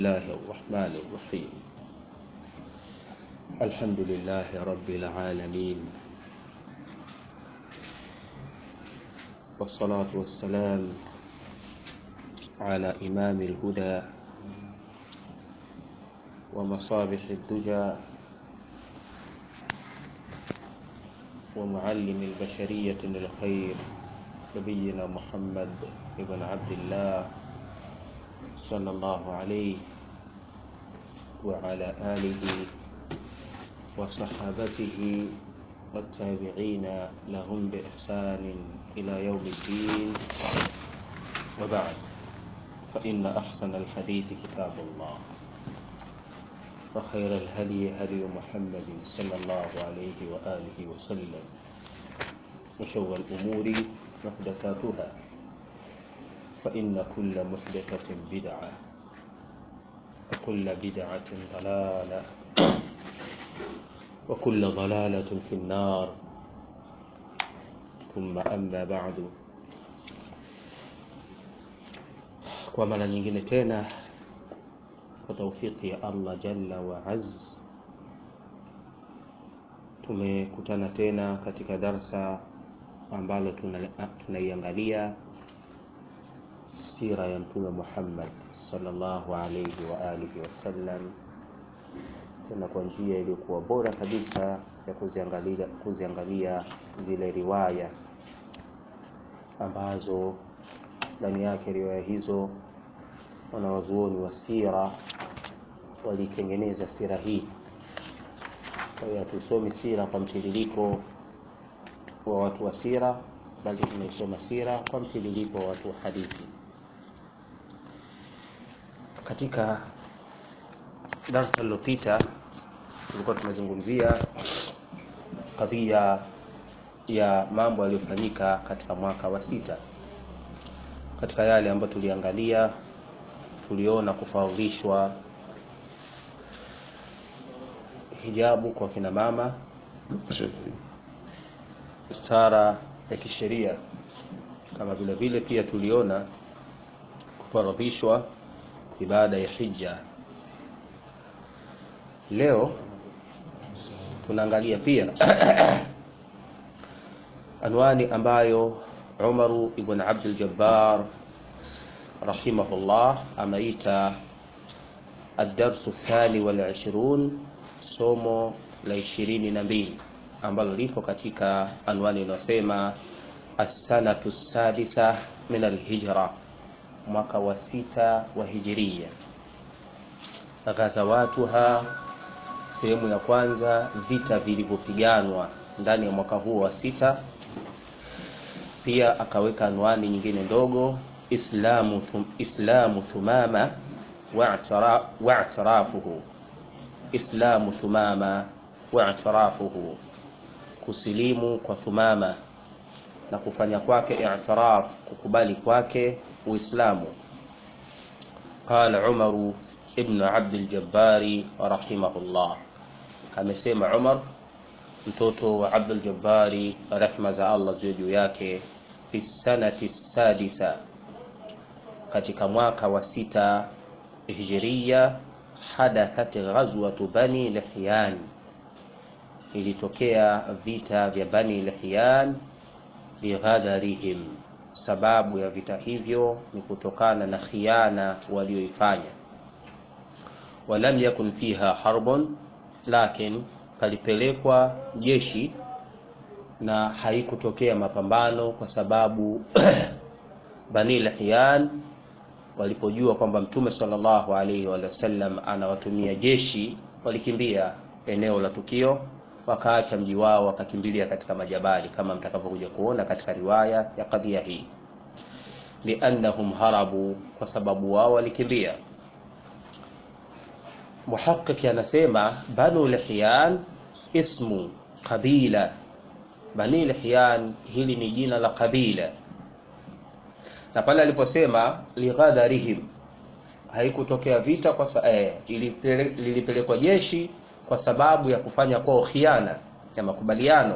الله الرحمن الرحيم الحمد لله رب العالمين والصلاة والسلام على إمام الهدى ومصابح الدجى ومعلم البشرية للخير نبينا محمد بن عبد الله صلى الله عليه وعلى آله وصحابته والتابعين لهم بإحسان إلى يوم الدين وبعد فإن أحسن الحديث كتاب الله وخير الهدي هدي محمد صلى الله عليه وآله وسلم وشر الأمور محدثاتها فإن كل محدثة بدعة وكل بدعة ضلالة وكل ضلالة في النار ثم أما بعد kwa mara nyingine tena kwa taufiki ya Allah jalla wa az tumekutana tena katika darsa ambalo tunaiangalia sira ya mtume Muhammad sallallahu alayhi wa alihi wasallam tena kwa njia iliyokuwa bora kabisa ya kuziangalia, kuziangalia zile riwaya ambazo ndani yake riwaya hizo wanawazuoni wa sira walitengeneza sira hii. Kwa hiyo hatusomi sira kwa mtiririko wa watu wa sira, bali tunaisoma sira kwa mtiririko wa watu wa hadithi. Katika darsa lililopita tulikuwa tunazungumzia kadhia ya mambo yaliyofanyika katika mwaka wa sita. Katika yale ambayo tuliangalia, tuliona kufaudhishwa hijabu kwa kina mama, stara ya kisheria, kama vile vile pia tuliona kufaradhishwa ibada ya hija. Leo tunaangalia pia anwani ambayo Umaru ibn Abdul Jabbar rahimahullah ameita ad-darsu thani wal ishrun, somo la ishirini na mbili ambalo lipo katika anwani inayosema as-sanatu sadisa min al-hijra, mwaka wa sita wa hijiria. Ghazawatuha, sehemu ya kwanza, vita vilivyopiganwa ndani ya mwaka huo wa sita. Pia akaweka anwani nyingine ndogo islamu, thum, islamu thumama wa'tirafuhu, islamu thumama wa'tirafuhu, kusilimu kwa Thumama na kufanya kwake i'tiraf, kukubali kwake Uislamu. Qala Umaru ibn Abdul Jabbari rahimahullah, amesema Umar mtoto wa Abdul Jabbari rehma za Allah ziwe juu yake, fi sanati sadisa, katika mwaka wa sita hijiria, hadathat ghazwatu bani Lihyan, ilitokea vita vya bani Lihyan bighadarihim, sababu ya vita hivyo ni kutokana na khiana walioifanya. Walam yakun fiha harbun, lakin palipelekwa jeshi na haikutokea mapambano kwa sababu Bani Lihyan walipojua kwamba Mtume sallallahu alaihi wa sallam anawatumia jeshi, walikimbia eneo la tukio, wakaacha mji wao, wakakimbilia katika majabali, kama mtakavyokuja kuona katika riwaya ya kadhia hii. Liannahum harabu, kwa sababu wao walikimbia. Muhaqiq anasema Banu Lihyan ismu qabila, Bani Lihyan hili ni jina la kabila, na pale aliposema lighadharihim, haikutokea vita kwa eh, lilipelekwa jeshi kwa sababu ya kufanya kwao khiana ya makubaliano.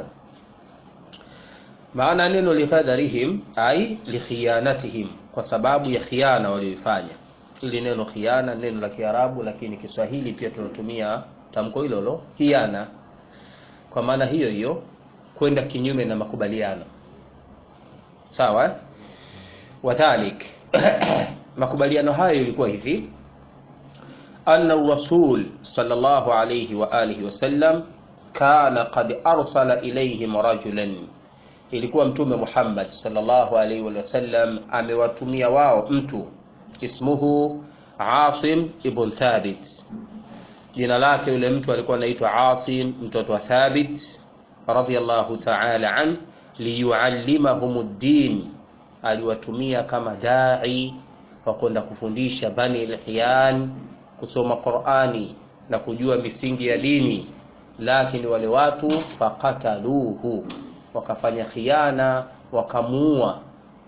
Maana neno lighadharihim ai likhianatihim, kwa sababu ya khiana walioifanya ili neno khiana neno la Kiarabu, lakini Kiswahili pia tunatumia tamko hilo lo khiana, kwa maana hiyo hiyo, kwenda kinyume na makubaliano. Sawa eh? Wadhalik makubaliano hayo ilikuwa hivi anna rasul sallallahu alayhi wa alihi wasallam kana qad arsala ilayhim rajulan, ilikuwa Mtume Muhammad sallallahu alayhi wa sallam amewatumia wao mtu ismuhu Asim ibn Thabit, jina lake yule mtu alikuwa anaitwa Asim mtoto wa Thabit radhiyallahu ta'ala an liyuallimahum ad-din, aliwatumia kama dai wa kwenda kufundisha Bani al-Hiyan kusoma Qur'ani na kujua misingi ya dini, lakini wale watu fakataluhu, wakafanya khiana, wakamuua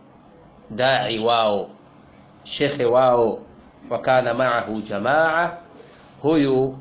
dai wao shekhe wao, wakana maahu jamaa. Huyu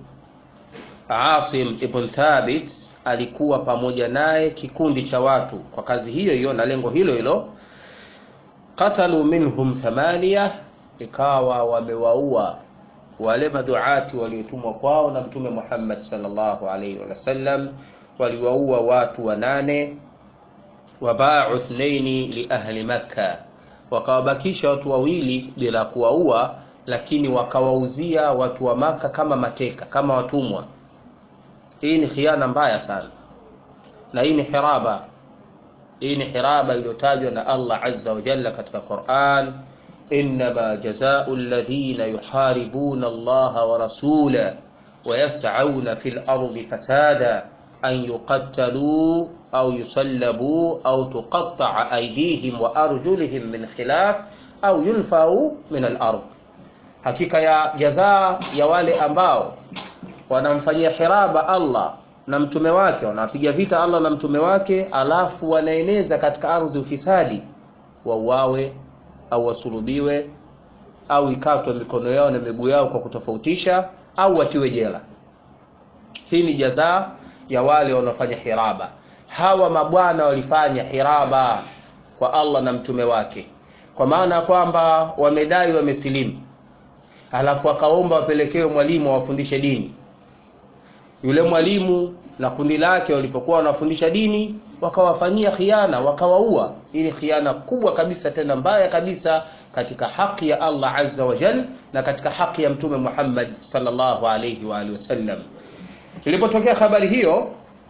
Asim ibn Thabit alikuwa pamoja naye kikundi cha watu kwa kazi hiyo hiyo na lengo hilo hilo. Qatalu minhum thamania, ikawa wamewaua wale maduati waliotumwa kwao na Mtume Muhammad sallallahu alaihi wasallam, waliwaua watu wanane. Wabau ithnaini li ahli Makka, wakawabakisha watu wawili bila kuwaua, lakini wakawauzia watu wa Maka kama mateka, kama watumwa. Hii ni khiana mbaya sana, na hii ni hiraba. Hii ni hiraba iliyotajwa na Allah azza wa jalla katika Qur'an Innama jazau alladhina yuharibuna Allaha wa rasulahu wa yas'auna fil ardi fasada an yuqattalu au yusallabu au tuqatta'a aydihim wa arjuluhum min khilaf au yunfau min al-ard, hakika ya jazaa ya wale ambao wanamfanyia hiraba Allah na mtume wake, wanapiga vita Allah na mtume wake, alafu wanaeneza katika ardhi ufisadi, wauawe au wasulubiwe au ikatwe mikono yao na miguu yao kwa kutofautisha au watiwe jela. Hii ni jazaa ya wale wanaofanya hiraba. Hawa mabwana walifanya hiraba kwa Allah na mtume wake, kwa maana ya kwamba wamedai wamesilimu, alafu wakaomba wapelekewe mwalimu awafundishe dini. Yule mwalimu na kundi lake walipokuwa wanafundisha dini wakawafanyia khiana, wakawaua. Hii ni khiana kubwa kabisa, tena mbaya kabisa katika haki ya Allah azza wa jal na katika haki ya mtume Muhammad sallallahu alayhi wa alihi wasallam. Ilipotokea habari hiyo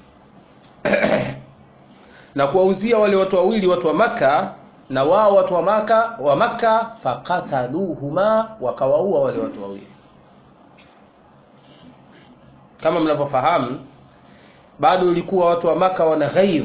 na kuwauzia wale watu wawili watu wa Makka, na wao watu wa Makka wa Makka fakataluhuma, wakawaua wale watu wawili. Kama mnavyofahamu, bado ilikuwa watu wa Makka wana ghair,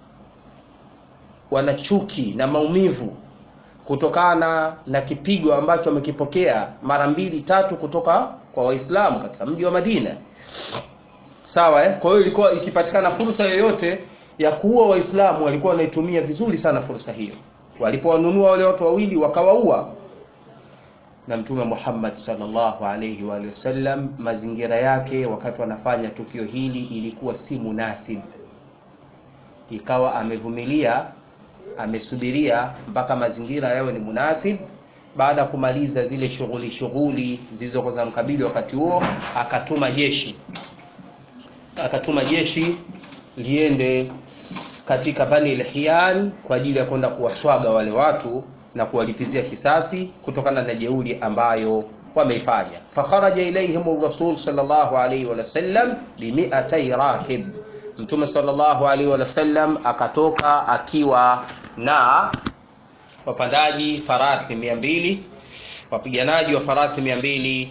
wana chuki na maumivu kutokana na kipigo ambacho wamekipokea mara mbili tatu kutoka kwa Waislamu katika mji wa Madina. Sawa eh? Kwa hiyo ilikuwa ikipatikana fursa yoyote ya kuua Waislamu walikuwa wanaitumia vizuri sana fursa hiyo. Walipowanunua wale watu wawili wakawaua, na Mtume Muhammad sallallahu alayhi wa alihi wasallam, mazingira yake wakati wanafanya tukio hili ilikuwa si munasib, ikawa amevumilia amesubiria mpaka mazingira yawe ni munasib. Baada ya kumaliza zile shughuli shughuli zilizokuwa zinamkabili wakati huo, akatuma jeshi akatuma jeshi liende katika Bani al-Hiyan kwa ajili ya kwenda kuwaswaga wale watu na kuwalipizia kisasi kutokana na jeuri ambayo wameifanya. Fakharaja ilaihim rasul sallallahu alayhi wa sallam bi mi'atay rahib, Mtume sallallahu alaihi wa sallam akatoka akiwa na wapandaji farasi mia mbili wapiganaji wa farasi mia mbili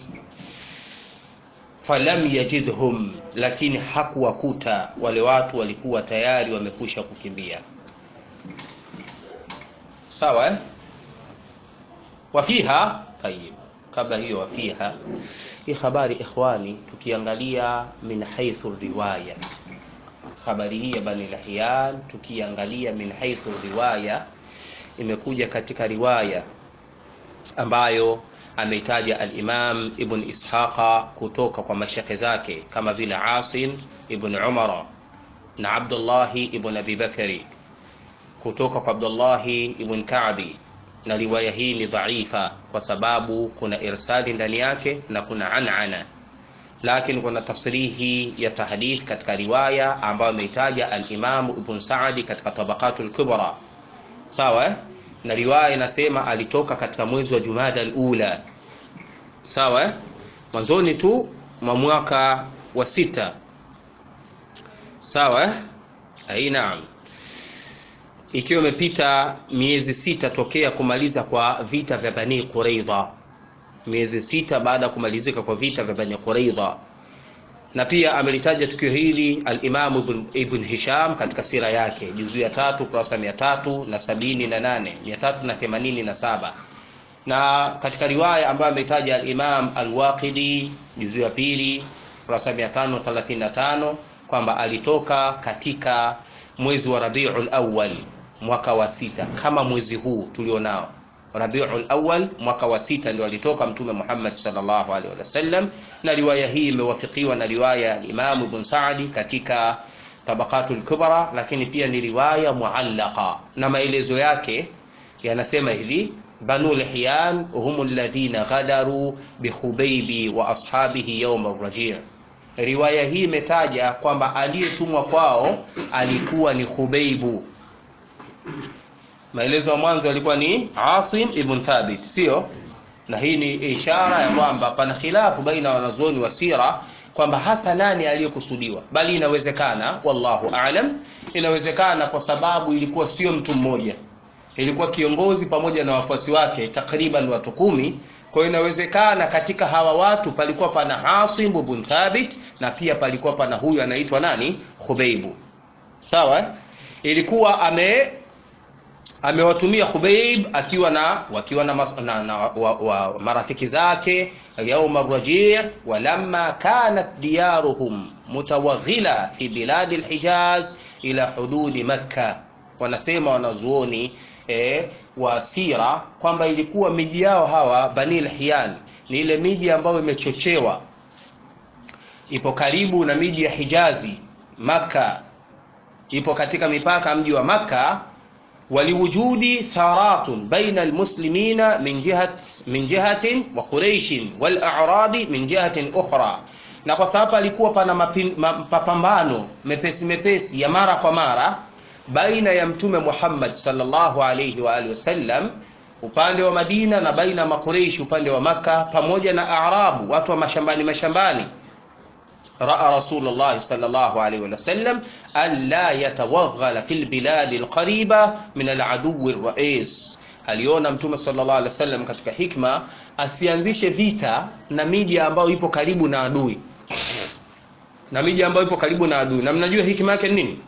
falam yajidhum, lakini hakuwakuta wale watu, walikuwa tayari wamekwisha kukimbia. Sawa eh? Wafiha tayib, kabla hiyo wafiha hii habari ikhwani, tukiangalia min haithu riwaya habari hii ya Bani Lahyan tukiangalia min haithu riwaya, imekuja katika riwaya ambayo ameitaja al-Imam Ibn Ishaqa kutoka kwa mashekhe zake kama vile Asim ibn Umar na Abdullah ibn Abi Bakari kutoka kwa Abdullah ibn Ka'bi na riwaya hii ni dhaifa kwa sababu kuna irsali ndani yake na kuna anana lakini kuna tasrihi ya tahdith katika riwaya ambayo ameitaja al-Imam Ibn Sa'di katika Tabaqatul Kubra sawa eh? na riwaya inasema alitoka katika mwezi wa Jumada al-Ula sawa eh? mwanzoni tu mwa mwaka wa sita sawa eh? ai naam ikiwa imepita miezi sita tokea kumaliza kwa vita vya Bani Quraidha miezi sita baada ya kumalizika kwa vita vya Bani Quraidha na pia amelitaja tukio hili al-Imam Ibn, Ibn Hisham katika sira yake juzu ya tatu kurasa mia tatu na sabini na nane mia tatu na themanini na saba na katika riwaya ambayo ameitaja al-Imam al-Waqidi juzu ya pili kurasa mia tano thelathini na tano kwamba alitoka katika mwezi wa Rabiul Awwal mwaka wa sita kama mwezi huu tulionao Rabiul Awwal mwaka wa sita ndio alitoka Mtume Muhammad sallallahu alaihi wasallam, na riwaya hii imewafikiwa na riwaya ya Imam Ibn Sa'di katika Tabaqatul Kubra, lakini pia ni riwaya muallaqa na maelezo yake yanasema hivi Banu Lihyan hum alladhina ghadaru bi Khubaybi wa ashabihi yawm ar-raji' riwaya hii imetaja kwamba aliyetumwa kwao alikuwa ni Khubeibu maelezo ya mwanzo yalikuwa ni Asim ibn Thabit sio na hii ni ishara ya kwamba pana khilafu baina wanazuoni wa sira kwamba hasa nani aliyekusudiwa bali inawezekana wallahu aalam inawezekana kwa sababu ilikuwa sio mtu mmoja ilikuwa kiongozi pamoja na wafuasi wake takriban watu kumi kwa hiyo inawezekana katika hawa watu palikuwa pana Asim ibn Thabit na pia palikuwa pana huyu anaitwa nani Khubeibu sawa ilikuwa ame amewatumia Khubayb akiwa na wakiwa na, mas, na, na wa, wa, marafiki zake yauma rajii walamma kanat diyaruhum mutawaghila fi biladi alhijaz ila hududi makka wanasema wanazuoni e, wa sira kwamba ilikuwa miji yao hawa bani lhiyan ni ile miji ambayo imechochewa ipo karibu na miji ya hijazi makka ipo katika mipaka mji wa makka ولوجود ثارات بين المسلمين من جهة من جهة وقريش والأعراب من جهة أخرى na kwa sababu alikuwa pana mapambano mepesi mepesi ya mara kwa mara baina ya mtume Muhammad sallallahu alayhi wa alihi wasallam upande wa Madina na baina ya Makureishi upande wa Maka pamoja na Arabu watu wa mashambani mashambani raa Rasulullah sallallahu alayhi wa sallam alla yatawaghala fil biladi alqariba min aladui rais, aliona mtume sallallahu alaihi wasallam katika hikma asianzishe vita na miji ambayo ipo karibu na adui, na miji ambayo ipo karibu na adui. Na mnajua hikma yake nini?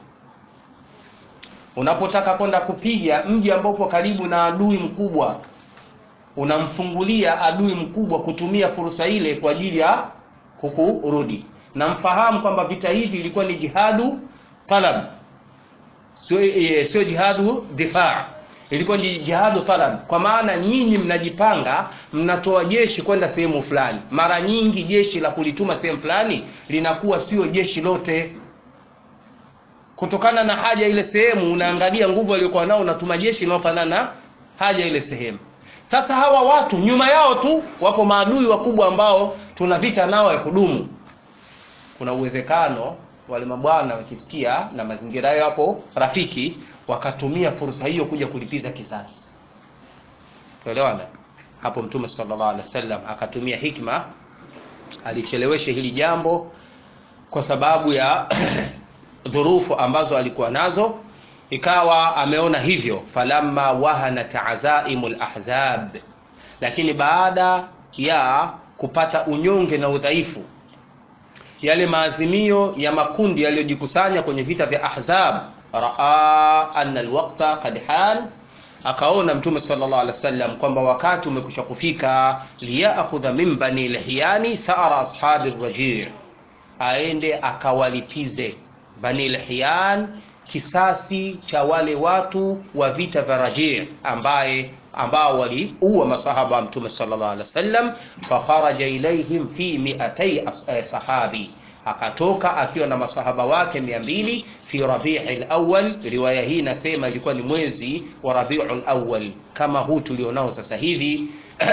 Unapotaka kwenda kupiga mji ambao upo karibu na adui mkubwa, unamfungulia adui mkubwa kutumia fursa ile kwa ajili ya kukurudi. Na mfahamu kwamba vita hivi ilikuwa ni jihadu talab sio e, sio jihadu difaa ilikuwa ni jihadu talab kwa maana nyinyi mnajipanga mnatoa jeshi kwenda sehemu fulani mara nyingi jeshi la kulituma sehemu fulani linakuwa sio jeshi lote kutokana na haja ile sehemu unaangalia nguvu aliyokuwa nao unatuma jeshi linalofanana na haja ile sehemu sasa hawa watu nyuma yao tu wapo maadui wakubwa ambao tuna vita nao ya kudumu kuna uwezekano wale mabwana wakisikia na mazingira yao hapo rafiki wakatumia fursa hiyo kuja kulipiza kisasi tuelewana hapo mtume sallallahu alaihi wasallam akatumia hikma alicheleweshe hili jambo kwa sababu ya dhurufu ambazo alikuwa nazo ikawa ameona hivyo falamma wahanat azaimul ahzab lakini baada ya kupata unyonge na udhaifu yale maazimio ya makundi yaliyojikusanya kwenye vita vya Ahzab, raa anna alwaqta qad han, akaona Mtume sallallahu alaihi wasallam kwamba wakati umekwisha kufika, liyakhudha min bani lihyani thara ashabi rajii, aende akawalipize bani lihyan kisasi cha wale watu wa vita vya Rajii ambaye ambao waliua masahaba wa mtume sallallahu alaihi wasallam fakharaja ilaihim fi miatai sahabi akatoka akiwa na masahaba wake mia mbili fi rabi'i awwal riwaya hii inasema ilikuwa ni mwezi wa rabi'ul awwal kama huu tulionao sasa hivi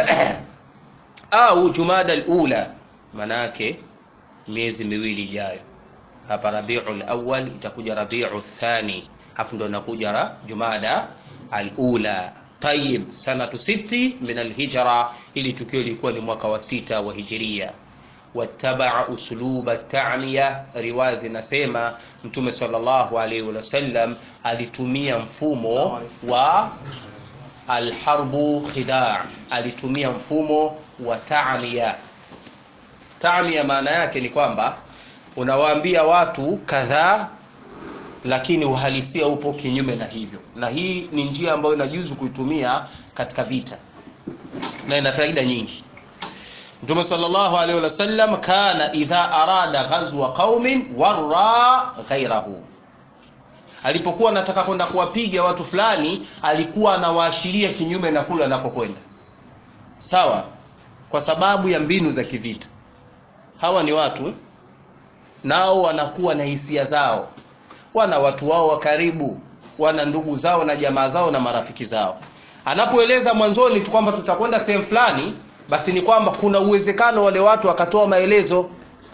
au jumada al-ula manake miezi miwili ijayo hapa rabi'ul awwal itakuja rabi'u thani afu ndo inakuja jumada al-ula tayib sanatu siti min al-hijra ili tukio lilikuwa ni mwaka wa sita wa hijiria wattabaa usluba ta'niya riwaya zinasema mtume sallallahu alaihi wasallam alitumia mfumo wa alharbu khida' alitumia mfumo wa ta'niya ta'niya maana yake ni kwamba unawaambia watu kadhaa lakini uhalisia upo kinyume na hivyo na hii ni njia ambayo inajuzu kuitumia katika vita na ina faida nyingi Mtume sallallahu alaihi wasallam kana idha arada ghazwa qaumin warra ghairahu, alipokuwa anataka kwenda kuwapiga watu fulani, alikuwa anawaashiria kinyume na kule anakokwenda. Sawa, kwa sababu ya mbinu za kivita. Hawa ni watu nao wanakuwa na hisia zao, wana watu wao wa karibu, wana ndugu zao na jamaa zao na marafiki zao. Anapoeleza mwanzoni tu kwamba tutakwenda sehemu fulani basi ni kwamba kuna uwezekano wale watu wakatoa maelezo,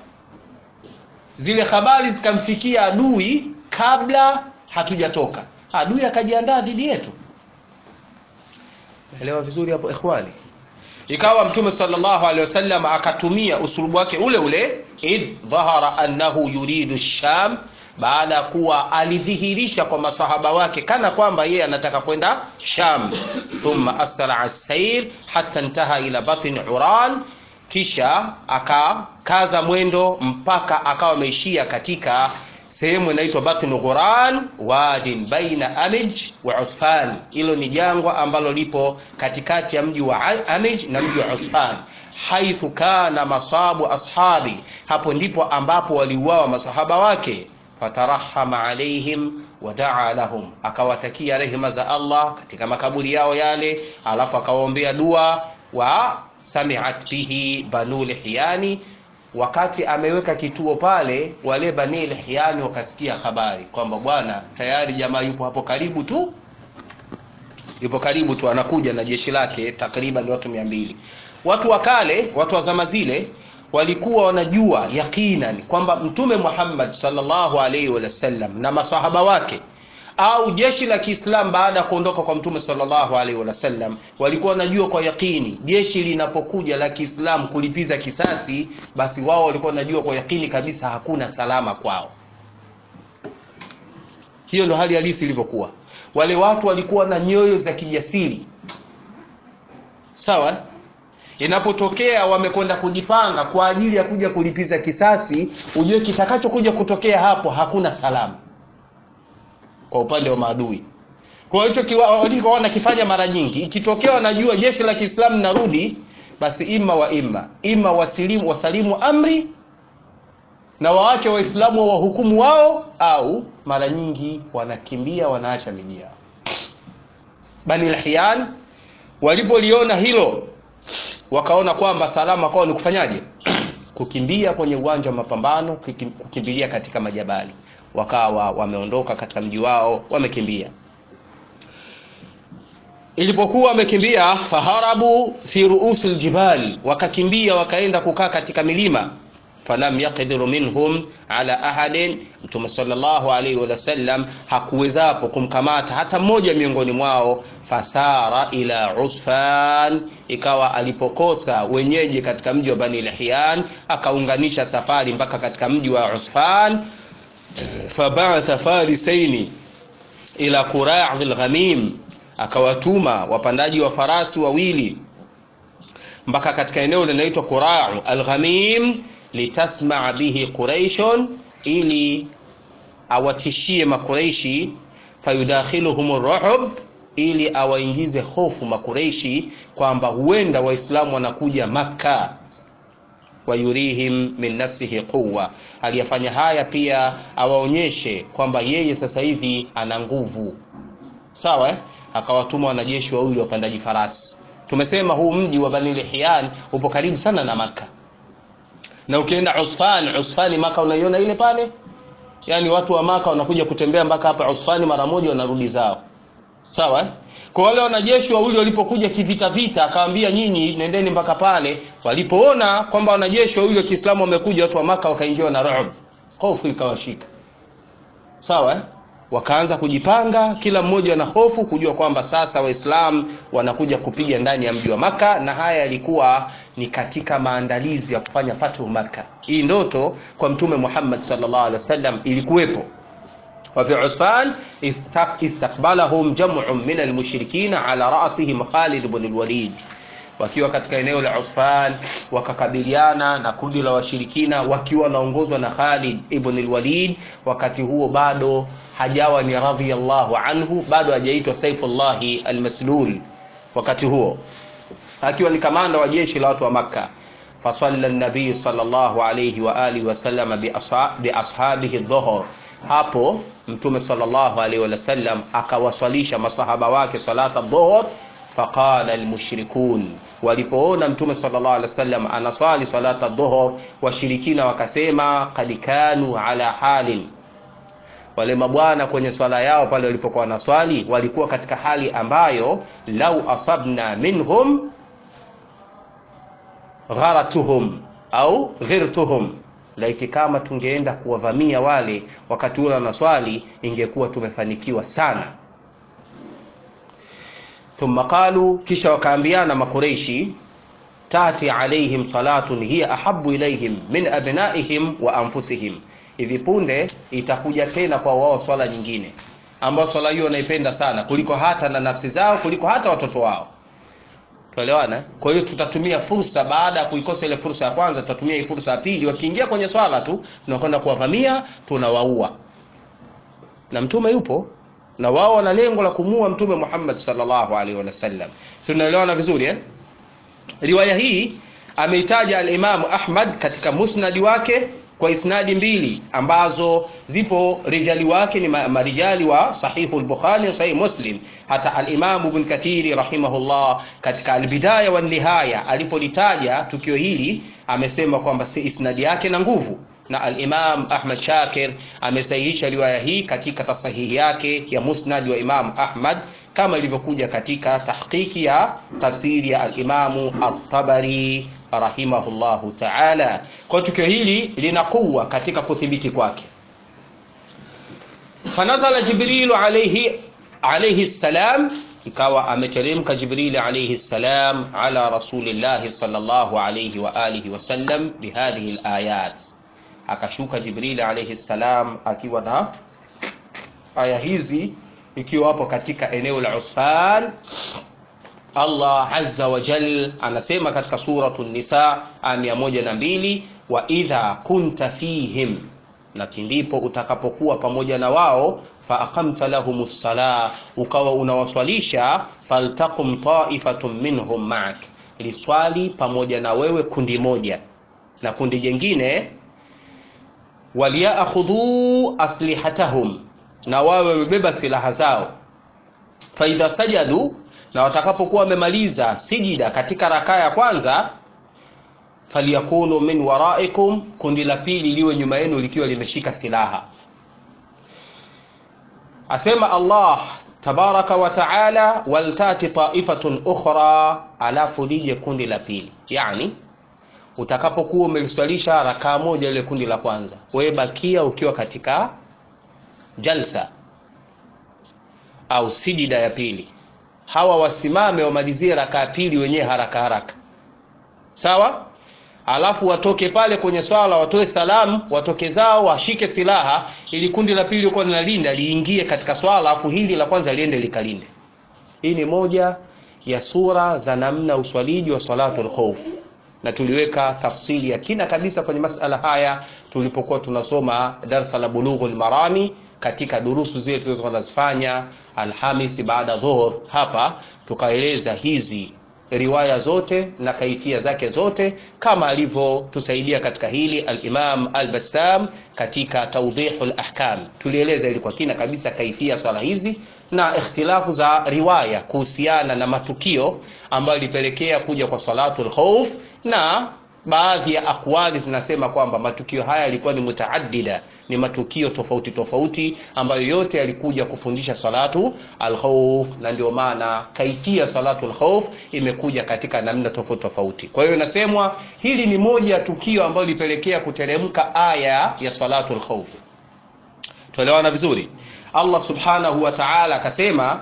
zile habari zikamfikia adui kabla hatujatoka, adui akajiandaa dhidi yetu. Elewa vizuri hapo ikhwani. Ikawa Mtume sallallahu alaihi wasallam akatumia usulubu wake ule ule, idh dhahara annahu yuridu sham baada ya kuwa alidhihirisha kwa masahaba wake kana kwamba yeye anataka kwenda Sham. Thumma asraa sair hatta intaha ila batni Uran, kisha akakaza mwendo mpaka akawa ameishia katika sehemu inaitwa batni Ghuran, wadin baina Amij wa Uthfan. Hilo ni jangwa ambalo lipo katikati ya mji wa Amij na mji wa Uthfan haithu kana masabu ashabi, hapo ndipo ambapo waliuawa masahaba wake fatarahama alaihim wadaa lahum, akawatakia rehema za Allah katika makaburi yao yale, alafu akawaombea dua. Wa samiat bihi banu lihyani, wakati ameweka kituo pale, wale bani lihyani wakasikia habari kwamba bwana tayari jamaa yupo hapo karibu tu, yupo karibu tu, anakuja na jeshi lake takriban watu mia mbili. Watu wa kale, watu wa zama zile walikuwa wanajua yaqinan kwamba Mtume Muhammad sallallahu alaihi wasallam na masahaba wake au jeshi la Kiislamu baada ya kuondoka kwa Mtume sallallahu alaihi wasallam walikuwa wanajua kwa yakini, jeshi linapokuja la Kiislamu kulipiza kisasi, basi wao walikuwa wanajua kwa yakini kabisa hakuna salama kwao. Hiyo ndio hali halisi ilivyokuwa. Wale watu walikuwa na nyoyo za kijasiri, sawa inapotokea wamekwenda kujipanga kwa ajili ya kuja kulipiza kisasi, ujue kitakachokuja kutokea hapo hakuna salama kwa upande wa maadui. Kwa hicho walichokuwa wanakifanya mara nyingi, ikitokea wanajua jeshi la Kiislamu narudi, basi ima wa ima ima wasilimu, wasalimu amri na waache Waislamu wa wahukumu wao, au mara nyingi wanakimbia wanaacha miji yao. Bani Lihyan walipoliona hilo wakaona kwamba salama kwao ni kufanyaje? kukimbia kwenye uwanja wa mapambano, kukimbilia katika majabali. Wakawa wameondoka katika mji wao, wamekimbia. Ilipokuwa wamekimbia, faharabu fi ruusi ljibal, wakakimbia wakaenda kukaa katika milima. Falam yaqdiru minhum ala ahadin, Mtume sallallahu alaihi wasallam hakuwezapo kumkamata hata mmoja miongoni mwao fasara ila Usfan, ikawa alipokosa wenyeji katika mji wa Bani Lihyan akaunganisha safari mpaka katika mji wa Usfan. Fabatha farisaini ila Qura' al-Ghamim, akawatuma wapandaji wa farasi wawili mpaka katika eneo linaloitwa Qura' al-Ghamim, litasmaa bihi Quraishun, ili awatishie Makureishi, fayudakhiluhum ar-ru'b ili awaingize hofu Makureishi kwamba huenda Waislamu wanakuja Makka, wayurihim min nafsihi quwwa. Aliyafanya haya pia awaonyeshe kwamba yeye sasa hivi ana nguvu, sawa eh? Akawatuma wanajeshi wawili wapandaji farasi. Tumesema huu mji wa Bani Lihyan upo karibu sana na Makka. na ukienda Usfan Usfani Maka unaiona ile pale yani watu wa Maka wanakuja kutembea mpaka hapa Usfani mara moja wanarudi zao sawa eh? kwa wale wanajeshi wawili walipokuja kivita vita akawaambia nyinyi nendeni mpaka pale walipoona kwamba wanajeshi wawili wa Kiislamu wamekuja watu wa Maka wakaingiwa na ru'b hofu ikawashika sawa eh? wakaanza kujipanga kila mmoja na hofu kujua kwamba sasa waislamu wanakuja kupiga ndani ya mji wa maka na haya yalikuwa ni katika maandalizi ya kufanya fathu maka hii ndoto kwa mtume muhammad sallallahu alaihi wasallam ilikuwepo وفي عثمان استقبلهم جمع من المشركين على رأسهم خالد بن الوليد wakiwa katika eneo la Uthman wakakabiliana na kundi la washirikina wakiwa wanaongozwa na Khalid ibn al-Walid wakati huo bado hajawa ni radhiyallahu anhu bado hajaitwa Saifullahi al-Maslul wakati huo akiwa ni kamanda wa jeshi la watu wa Makka fasalla an-nabiy sallallahu alayhi wa alihi wa sallam bi ashabihi dhuhr hapo mtume sallallahu alayhi wa sallam akawaswalisha masahaba wake salata dhuhr faqala almushrikun walipoona mtume sallallahu alaihi wasallam anaswali salata dhuhur washirikina wakasema kad kanu ala halin wale mabwana kwenye swala yao pale walipokuwa wanaswali walikuwa katika hali ambayo lau asabna minhum gharatuhum au ghirtuhum laiti kama tungeenda kuwavamia wale wakati ule wanaswali ingekuwa tumefanikiwa sana thumma qalu kisha wakaambiana makureishi tati alaihim salatun hiya ahabu ilaihim min abnaihim wa anfusihim hivi punde itakuja tena kwa wao swala nyingine ambayo swala hiyo wanaipenda sana kuliko hata na nafsi zao kuliko hata watoto wao tuelewana kwa hiyo tutatumia fursa baada ya kuikosa ile fursa ya kwanza tutatumia hii fursa ya pili wakiingia kwenye swala tu tunakwenda kuwavamia tunawaua na mtume yupo na wao wana lengo la kumua mtume Muhammad sallallahu alaihi wasallam tunaelewana vizuri eh riwaya hii ameitaja al-Imam Ahmad katika musnadi wake kwa isnadi mbili ambazo zipo rijali wake ni marijali wa sahihu al-Bukhari na sahih Muslim hata al-Imam Ibn Kathir rahimahullah katika al-Bidaya wa Nihaya alipolitaja tukio hili amesema kwamba si isnadi yake na nguvu na al-Imam Ahmad Shakir amesahihisha riwaya hii katika tasahihi yake ya Musnad wa Imam Ahmad kama ilivyokuja katika tahqiqi ya tafsiri ya al-Imam At-Tabari rahimahullahu ta'ala. Kwa tukio hili lina kuwa katika kuthibiti kwake. Fanazala Jibril alayhi alayhi salam ikawa ameteremka Jibril alayhi salam ala rasulillahi sallallahu alayhi wa alihi wasallam bihadhihi al-ayat akashuka Jibril alayhi salam akiwa na aya hizi ikiwa hapo katika eneo la Usfan Allah azza wa jal anasema katika suratu Nisa aya moja na mbili wa idha kunta fihim na pindipo utakapokuwa pamoja na wao fa aqamta lahumus sala ukawa unawaswalisha faltaqum ta'ifatun minhum ma'ak liswali pamoja na wewe kundi moja na kundi jingine waliyakhudhu aslihatahum na wawe wamebeba silaha zao faidha sajadu na watakapokuwa wamemaliza sijida katika rakaa ya kwanza faliyakunu min waraikum kundi la pili liwe nyuma yenu likiwa limeshika silaha asema Allah tabaraka wa taala waltati taifatun ukhra alafu lije kundi la pili yani utakapokuwa umeliswalisha rakaa moja ile kundi la kwanza wewe bakia ukiwa katika jalsa au sijida ya pili hawa wasimame wamalizie rakaa pili wenyewe haraka haraka sawa alafu watoke pale kwenye swala watoe salamu watoke zao washike silaha ili kundi la pili uko linalinda liingie katika swala alafu hili la kwanza liende likalinde hii ni moja ya sura za namna uswaliji wa salatul khawf na tuliweka tafsiri ya kina kabisa kwenye masala haya tulipokuwa tunasoma darsa la bulughul marami katika durusu zile tulizokuwa tunazifanya Alhamisi baada dhuhur hapa tukaeleza hizi riwaya zote na kaifia zake zote kama alivyotusaidia katika hili al-Imam al-Bassam katika tawdihul ahkam tulieleza ili kwa kina kabisa kaifia swala hizi na ikhtilafu za riwaya kuhusiana na matukio ambayo ilipelekea kuja kwa salatul khawf na baadhi ya akwali zinasema kwamba matukio haya yalikuwa ni mutaaddida ni matukio tofauti tofauti ambayo yote yalikuja kufundisha salatu alkhauf na ndio maana kaifia salatu alkhauf imekuja katika namna tofauti tofauti kwa hiyo inasemwa hili ni moja ya tukio ambalo lilipelekea kuteremka aya ya salatu alkhauf tuelewana vizuri allah subhanahu wa taala akasema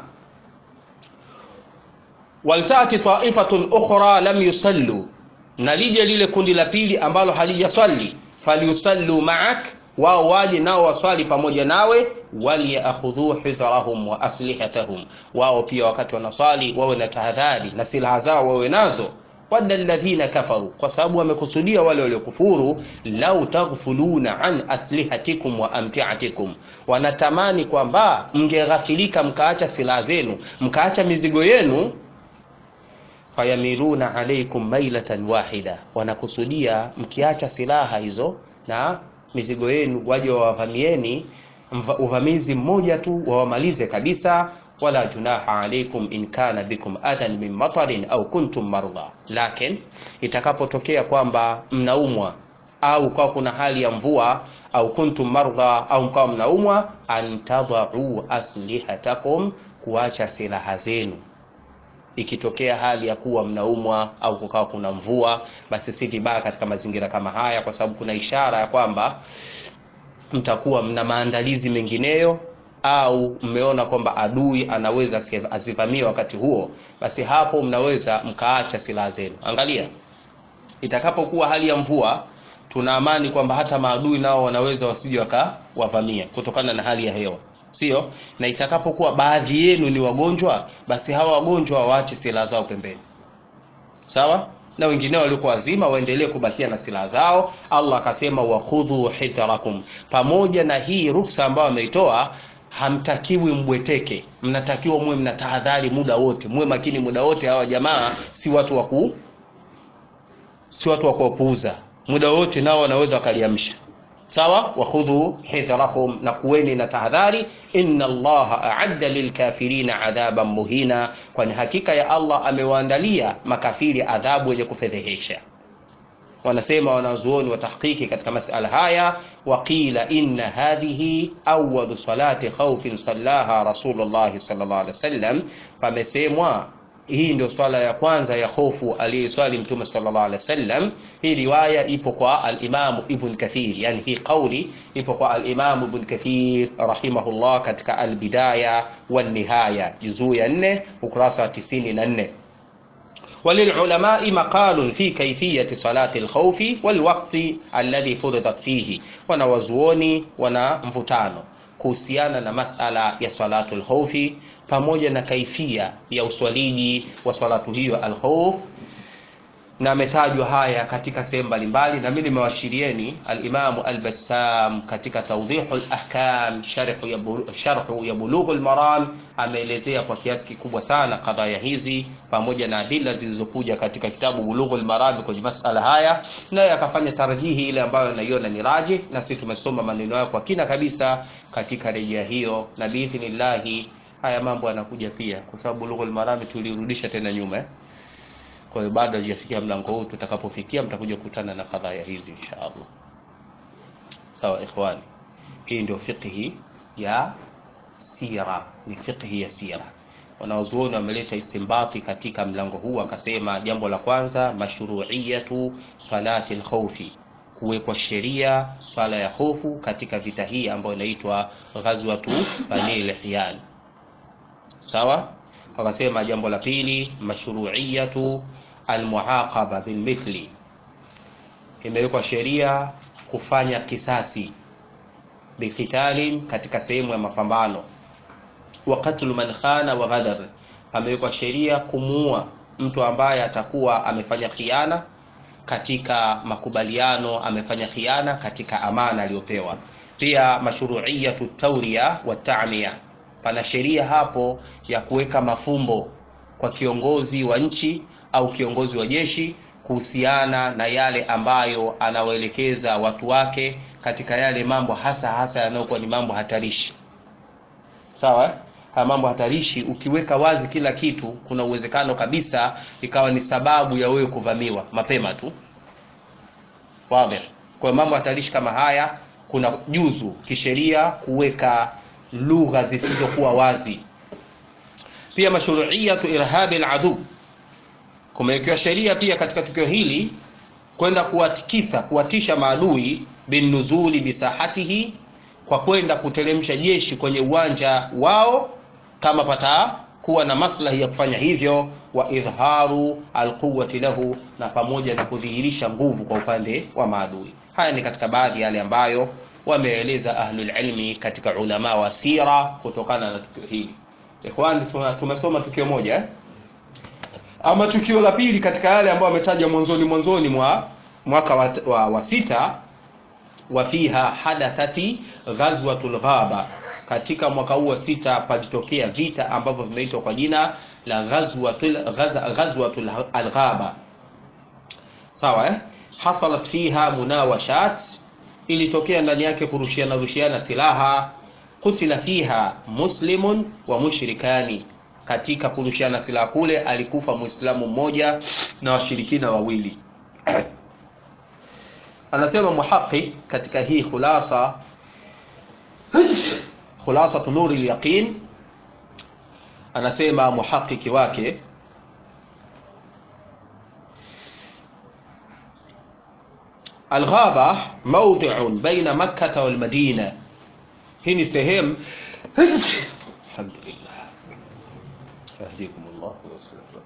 waltati taifatun ukhra lam yusallu na lije lile kundi la pili ambalo halijaswali falyusallu ma'ak wao waje nao waswali pamoja nawe waliyakhudhu hidhrahum wa aslihatahum wao pia wakati wanaswali wawe na tahadhari na silaha zao wawe nazo wadda alladhina kafaru kwa sababu wamekusudia wale waliokufuru lau taghfuluna an aslihatikum wa amtiatikum wanatamani kwamba mngeghafilika mkaacha silaha zenu mkaacha mizigo yenu fayamiluna alaikum mailatan wahida wanakusudia mkiacha silaha hizo na mizigo yenu waje wawavamieni uvamizi mmoja tu wawamalize kabisa wala junaha alaikum in kana bikum adhan min matarin au kuntum mardha lakin itakapotokea kwamba mnaumwa au kwa kuna hali ya mvua au kuntum mardha au mkawa mnaumwa antadhau aslihatakum kuacha silaha zenu ikitokea hali ya kuwa mnaumwa au kukawa kuna mvua basi si vibaya katika mazingira kama haya kwa sababu kuna ishara ya kwamba mtakuwa mna maandalizi mengineyo au mmeona kwamba adui anaweza asivamie wakati huo basi hapo mnaweza mkaacha silaha zenu angalia itakapokuwa hali ya mvua tuna amani kwamba hata maadui nao wanaweza wasije wakawavamia kutokana na hali ya hewa sio na itakapokuwa baadhi yenu ni wagonjwa basi hawa wagonjwa waache silaha zao pembeni sawa na wengineo waliokuwa wazima waendelee kubakia na silaha zao allah akasema wakhudhu hidharakum pamoja na hii ruksa ambayo ameitoa hamtakiwi mbweteke mnatakiwa muwe mna tahadhari muda wote muwe makini muda wote hawa jamaa si watu wa ku si watu wa kuwapuuza muda wote nao wanaweza wakaliamsha sawa wakhudhu hidharakum na kuweni na tahadhari inna allaha aadda lilkafirina adhaban muhina kwani hakika ya allah amewaandalia makafiri adhabu yenye kufedhehesha wanasema wanazuoni wa tahqiqi katika masala haya waqila inna hadhihi awalu salati khaufin sallaha rasulullahi sallallahu alaihi wasallam pamesemwa hii ndio swala ya kwanza ya hofu aliyeswali mtume sallallahu alaihi wasallam hii riwaya ipo kwa al-Imam Ibn Kathir yani hii kauli ipo kwa al-Imam Ibn Kathir rahimahullah katika al-Bidaya wan Nihaya juzuu ya 4 ukurasa wa 94 وللعلماء مقال في كيفية صلاة الخوف والوقت الذي فرضت فيه wanawazuoni wana mvutano kuhusiana na masala ya salatu lkhaufi pamoja na kaifia ya uswaliji wa salatu hiyo alkhauf na ametajwa haya katika sehemu mbalimbali na mimi nimewashirieni alimamu albassam katika tawdihu lahkam sharhu ya bulughu lmaram ameelezea kwa kiasi kikubwa sana kadhaya hizi pamoja na adila zilizokuja katika kitabu bulughu lmarami kwenye masala haya naye akafanya tarjihi ile ambayo naiona ni raji na sisi tumesoma maneno hayo kwa kina kabisa katika rejea hiyo na biidhnillahi haya mambo yanakuja pia kwa sababu bulughu lmarami tulirudisha tena nyuma eh? kwa hiyo bado hajafikia mlango huu tutakapofikia mtakuja kukutana na kadhaya hizi insha allah sawa ikhwani hii ndio fiqhi ya sira ni fiqhi ya sira wanaozuoni wameleta istimbati katika mlango huu akasema jambo la kwanza mashruiyatu salati lkhaufi kuwekwa sheria swala ya hofu katika vita hii ambayo inaitwa ghazwatu bani lihyan sawa wakasema jambo la pili mashruiyatu almuaqaba bilmithli imewekwa sheria kufanya kisasi biqitalin katika sehemu ya mapambano wa qatlu man khana wa ghadar amewekwa sheria kumuua mtu ambaye atakuwa amefanya khiana katika makubaliano amefanya khiana katika amana aliyopewa pia mashruiyatu tawriya wa ta'miya pana sheria hapo ya kuweka mafumbo kwa kiongozi wa nchi au kiongozi wa jeshi kuhusiana na yale ambayo anawaelekeza watu wake katika yale mambo hasa hasa yanayokuwa ni mambo hatarishi sawa haya mambo hatarishi ukiweka wazi kila kitu kuna uwezekano kabisa ikawa ni sababu ya wewe kuvamiwa mapema tu wazi kwa mambo hatarishi kama haya kuna juzu kisheria kuweka lugha zisizokuwa wazi pia mashruiyatu irhabi aladu kumewekewa sheria pia katika tukio hili kwenda kuwatikisa kuwatisha maadui binuzuli bisahatihi kwa kwenda kuteremsha jeshi kwenye uwanja wao kama patakuwa na maslahi ya kufanya hivyo wa idharu alquwati lahu na pamoja na kudhihirisha nguvu kwa upande wa maadui haya ni katika baadhi yale ambayo wameeleza ahlulilmi katika ulama wa sira kutokana na tukio hili ikhwani tumesoma tukio moja eh? ama tukio la pili katika yale ambayo ametaja mwanzoni mwanzoni mwa mwaka wa, wa, wa sita wa fiha hadathati ghazwatul ghaba katika mwaka huu wa sita palitokea vita ambavyo vimeitwa kwa jina la ghazwatul ghazwatul alghaba sawa eh? hasalat fiha munawashat ilitokea ndani yake kurushiana rushiana silaha kutila fiha muslimun wa mushrikani katika kurushiana silaha kule alikufa muislamu mmoja na washirikina wawili anasema muhaqiq katika hii khulasa khulasa nuri lyaqin anasema muhaqiqi wake alghaba mawdi'un baina makkah wal madina hii ni sehemu alhamdulillah yahdikum Allah wa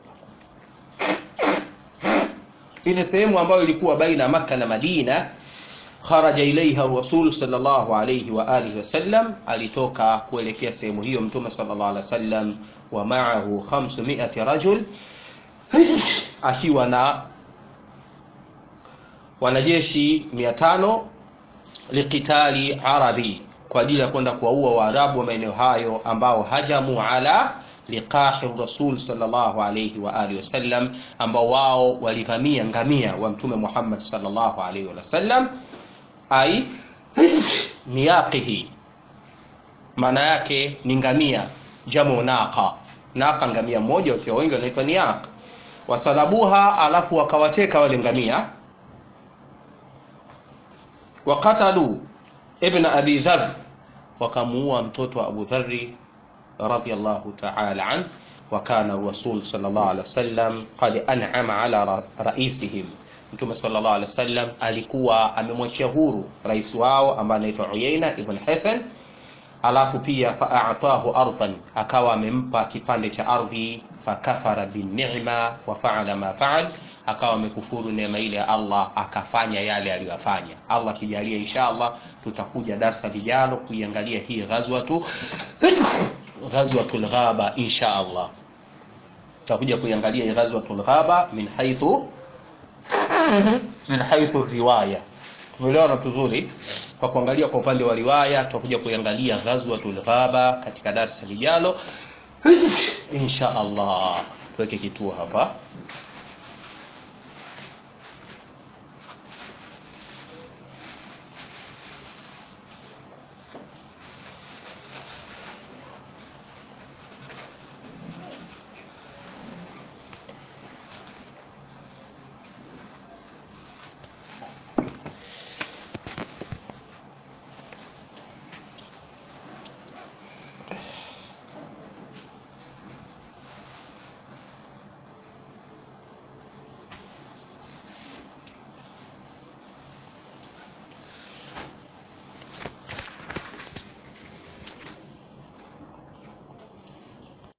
hii ni sehemu ambayo ilikuwa baina Makka na Madina kharaja ilaiha rasul sallallahu alayhi wa alihi wasallam alitoka kuelekea sehemu hiyo mtume sallallahu alaihi wasallam wa ma'ahu 500 rajul akiwa na wanajeshi 500 liqitali arabi kwa ajili ya kwenda kuwaua waarabu wa maeneo hayo ambao hajamu ala liqahi rasul sallallahu alayhi wa alihi wasallam ambao wao walivamia ngamia wa mtume Muhammad sallallahu alayhi wasallam ai niyaqihi maana yake ni ngamia jamu naqa naqa ngamia mmoja ukiwa wengi wanaitwa niyaq wasalabuha alafu wakawateka wale ngamia wakatalu ibn abi dharr wakamuua mtoto wa abu dharri radiyallahu ta'ala an wa kana rasul sallallahu alaihi wasallam qad an'ama ala raisihim mtume sallallahu alaihi wasallam alikuwa amemwachia huru rais wao ambaye anaitwa Uyaina ibn Hasan alafu pia fa'atahu ardan akawa amempa kipande cha ardhi fakafara bin ni'ma wa fa'ala ma fa'al akawa amekufuru neema ile ya Allah akafanya yale aliyofanya Allah kijalia inshallah tutakuja darasa lijalo kuiangalia hii ghazwatu ghazwatul ghaba insha Allah tutakuja kuiangalia hii ghazwatul ghaba min haythu min haythu riwaya tumeelewana vizuri kwa kuangalia kwa upande wa riwaya tutakuja kuiangalia ghazwatul ghaba katika darasa lijalo insha Allah tuweke kituo hapa